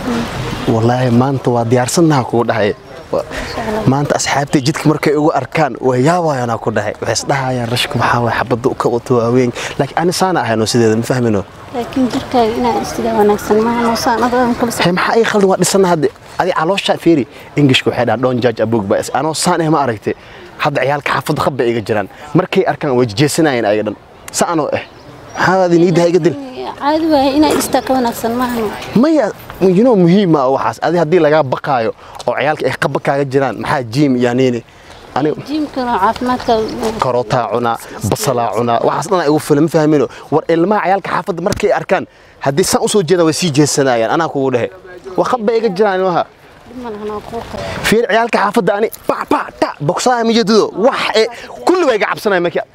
wallaahi maanta waa diyaarsannaha kugu dhahay Wa- maanta asxaabtay jidka markay igu arkaan way yaabayanaa ku dhahay waxay isdhahayaan rashku maxaa waay xabadda u ka wato waaweyn laakiin ani saana ahayno sideeda ma fahmino laakiin jirkaaga inaa istida wanaagsan maaha noosaan adadan kala he maxaa ii khaldan waa dhisana hadde adi caloosha fiiri ingishka waxay dhahaan don judge a book by its anoo saan eh ma aragte hadda ciyaalka xaafadda khab bay iga jiraan markay arkaan way jeesanayeen ayaga dhan sa anoo eh maxaa adi niidaha iga dil caadi waaye inaa istaa ka wanaagsan maahan maya you know muhiim ma waxaas adi haddii lagaa baqaayo oo ciyaalka ay qaba kaaga jiraan maxaa jiim iyo niini aniga jiimkana caafimaadka karootaa cunaa basalaa cunaa waxaas dhan igu filan ma fahmino war ilmaha ciyaalka xaafadda markay arkaan haddii saan usoo jeeda way sii jeesanayaan anaa kugu dhehe waa qab bay iga jiraan ilmaha malahana kuu qara fiir ciyaalka xaafadda ani ba ba ta boksaha mijadudo wax ee kulli way iga cabsanaya markii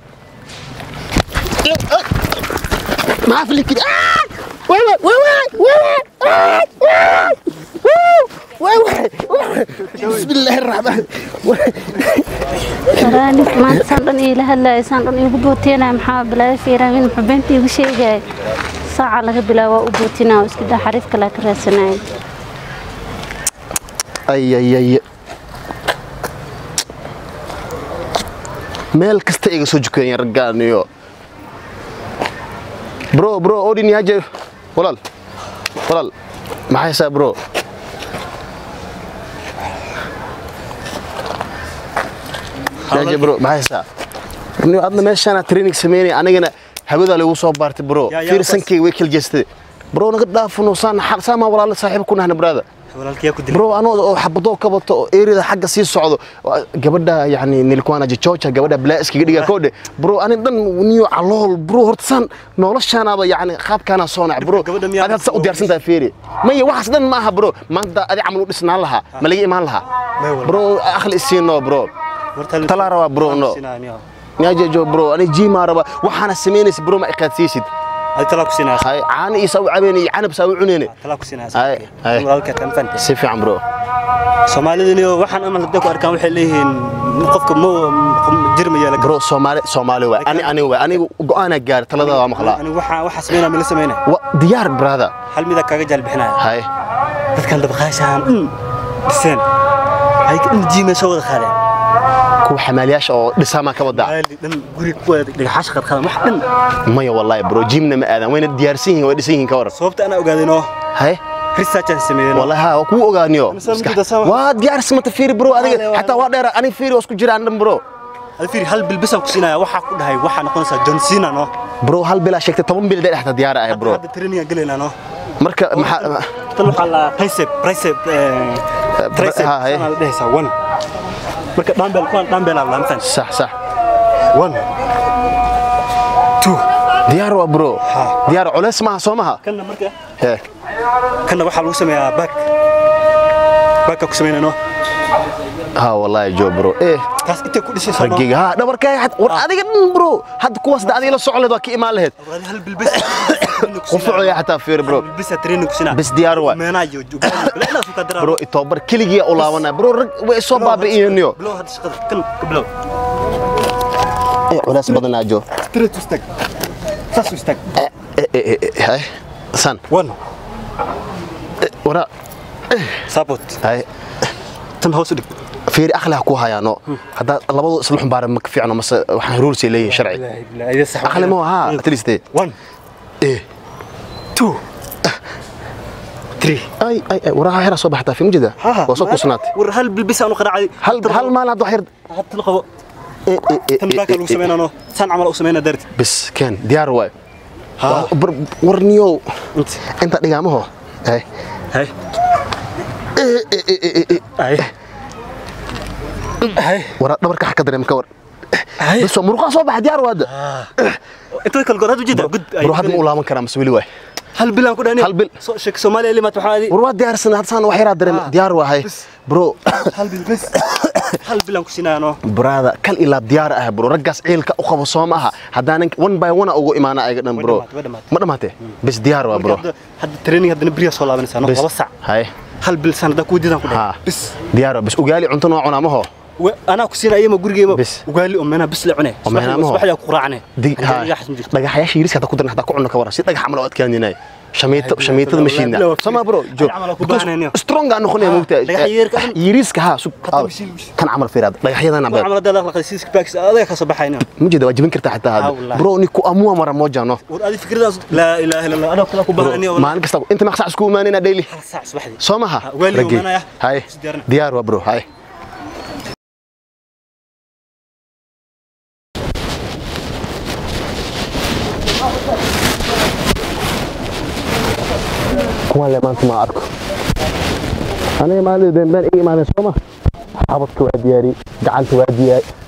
maxaa filikid bismillaahi raxmaan waraani maanta saan dhan iila hadlaaya saan dhan iigu booteenaya maxaa balaayo fiiraamin muxuu beenta iigu sheegaya saaca laga bilaabo waa u bootinaa oo iska daa xariif kalaa ka raadsanaya ay ay ay meel kasta iga soo jukeeyeen raggaan iyo bro bro odin yaje walaal walaal maxay haysaa bro yaje bro maxay haysaa ni adna meeshaana training sameynay anigana hawadaa lagu soo baartay bro yaa fiir bas. sankeyga way kala jeestay bro naga dhaafano saan saamaa walaalo saaxiib ku nahna brada walaalkiyaa ku dilay bro anoo oo xabadoo ka bato oo eerida xagga sii socdo waa- gabadha yani nilkwana jijoja gabadha bilaa iskaga dhiga koodhe bro ani dhan niyo calool bro horta saan noloshaanaaba yani qaabkaana soonac bro Gabadha miyaa- adi hadda saa u diyaarsan tahay feeri maya waxaas dhan ma aha bro maanta adi camal u dhisnaan lahaa ma laga imaan lahaa May wala. bro akhli isiino bro Warta- talaa rabaa bro no Sinaa, nyajejo bro ani jiimaa rabaa waxaana samaynaysa bro ma iqaadsiisid Adi talaa ku sinaa hay caana iyo saa u cabeyne iyo canab saa u cuneyne talaa ku sinaa Ay, ay. walaalkaa kan fanta si fiican bro soomaalidani waxaan amal hadday ku arkaan waxay leeyihiin qofka ma jirma yeela bro soomaali soomaali waay ani ani waay anigu go'aana gaar talada waa maqlaa anigu waxaa waxaa sameynaa mila sameynaa wa diyaar brother hal midaa kaaga jaal bixinaya hay dadkan dabaqaashaan dhan dhiseen ay dhan jiimay soo wada qaadeen kuwa xamaaliyaasha oo dhisaamaa ka wadaa maali dhan guri ku wada dhagaxaasha qadqadan wax dhan maya wallahi bro jimna ma aadan wayna diyaarsan yihiin way dhisan yihiin ka waran sababta anaa ogaadeenoo hay researchan sameeyeen wallahi ha waa kuu ogaaniyo Misal muddo sama- waa diyaarsamata fiiri bro adiga xataa waa dheera ani fiiri waa isku jiraan dhan bro hal fiiri hal bilbisaan ku siinaya waxaa ku dhahay waxaa noqonaysaa john cena no bro hal bilaa sheegtay toban bil dhexda diyaar ah bro hadda traininga gelaynaa no marka maxaa tan waxaa la tricep tricep tricep ha, hay. sana la dhehaysaa one marka dumbbell kuwan dumbbell aa laamtan sax sax one two diyaar waa bro Ha. diyaar culeys maaha soo maha kanna marka Hee. kanna waxaa lagu sameeyaa back backa ku sameynaa no ha wallahi jo bro eh taas intay ku dhisaysaa no ragiga ha dhabarkaaga xad war adiga dhan bro hadda kuwaas da adiga la socon leed waa ka imaan lahayd Walahi hal bilbis qufucoya xataa fiiri bro bilbisa training ku sinaa Bis diyaar waay. meenaa iyo ugaali bilaa fu ka daraa bro itobar keligiya u laabanaya bro rag way soo baabi'iyeenyo bilow hadda shaqada kan ka bilow eh culays badanaa jo straight ustaag saas u istaag eh eh eh hay san one wara support hay tan hoos u dhig fiiri akhli ha ku hayaano haddaa labadu isla xumbaara ma ka fiicno mase waxaan ruulsay leeyihin sharci Ilaahi bilaahi idin sax akhli ma ha at least eh one eh two three ay ay ay waraha hera soo baxtaa fi mujida waa soo kusnaatay war hal bilbis aan u qaraacay hal hal maalin hadda wax yar hadda la qabo eh eh eh tan baaka lagu sameynano san camal u sameynaa darti bis keen diyaar waay ha warniyow inta inta dhigaamaho hay hay eh eh eh eh eh hay hay wara dhabarka xaka dareem ka war hay bas waa muruqaa soo baxa diyaar waada inta kala goor hadu jida gud bro hadda ma u laaban karaa mase weli waay hal bil aan ku dhahnay Hal bil. soo sheek Soomaaliya limaad waxaa adi war waa diyaarsan hadda saan wax yaraa dareem diyaar waahay bro hal bil bas hal bil aan ku sinaano brada kal ilaa diyaar ah bro raggaas ciilka u qabo soo maaha haddaanan one by one ugu imaana ayaga dhan bro dhamaatay, way dhamaatay. ma dhamaatee bes diyaar waa bro hadda hadda training hadda beriya soo laabanaysaa no Bes. laba sac hay hal bil san hadda ku diidan ku ha dhahay bis diyaar waa bes ugaali cunto noo cunaa maho Wa- anaa ku siinaya ma gurigeema Bis. ugaali oo meenaa bis la cunay meenaa maho? subaxyaa ku raacane dig ha dhagaxyaasha yiriska hadda ku daran hadda ku cunno ka waran si dhagax camal oo adkaaninay shamiito shamiitada mashiinda sama bro joog camal ku baahnayniyo. strong aan noqonaya Ah, moogtaa dhagax yeerka dhan. yiriiska ha sug Hataa aaw. mashiin, mashiin. kan camal fiiraad dhagaxyadan Wax camal hadda la aqlaqay six packs adiga ka soo baxayna ma jeeda waa jebin kartaa xitaa Ah, hadda wallahi. bro ni ku amua mara moja no war adi fikradaas laa ilaaha illa allah anoo kala ku baahanayo maalin kasta inta maqsac isku imaanayna daily hal saac subaxdii soo maha Ah, waalid Raggi. imaanaya. hay Is diyaarna. diyaar waa bro hay kuwan le maanta ma arko aniga maalin been been iga imaadeen soo ma xabadka waa diyaari gacanta waa diyaari